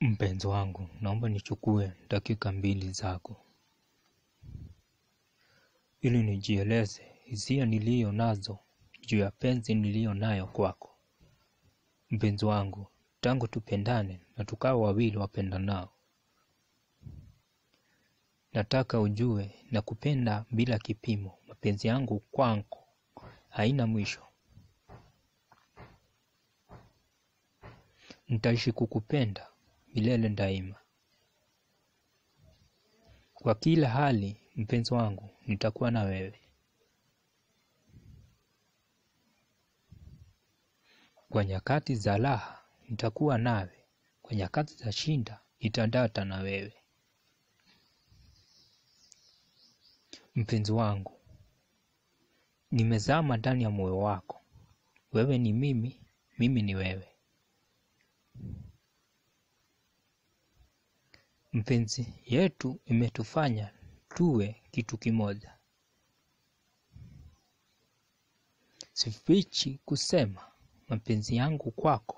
Mpenzi wangu, naomba nichukue dakika mbili zako ili nijieleze hisia niliyo nazo juu ya penzi niliyo nayo kwako. Mpenzi wangu, tangu tupendane na tukawa wawili wapendanao, nataka ujue na kupenda bila kipimo. Mapenzi yangu kwako haina mwisho. Nitaishi kukupenda milele daima. Kwa kila hali, mpenzi wangu, nitakuwa na wewe. Kwa nyakati za raha, nitakuwa nawe. Kwa nyakati za shida, nitadata na wewe. Mpenzi wangu, nimezama ndani ya moyo wako. Wewe ni mimi, mimi ni wewe. Mpenzi yetu imetufanya tuwe kitu kimoja. Sifichi kusema mapenzi yangu kwako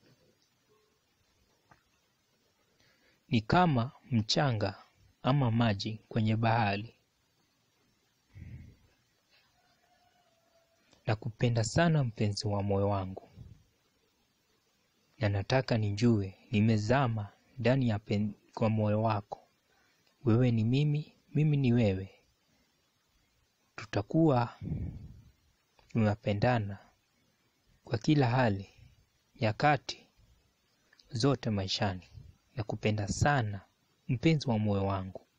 ni kama mchanga ama maji kwenye bahari. Nakupenda sana mpenzi wa moyo wangu, na nataka nijue nimezama ndani ya pen, kwa moyo wako. Wewe ni mimi, mimi ni wewe. Tutakuwa tunapendana kwa kila hali, nyakati zote maishani. Nakupenda sana mpenzi wa moyo wangu.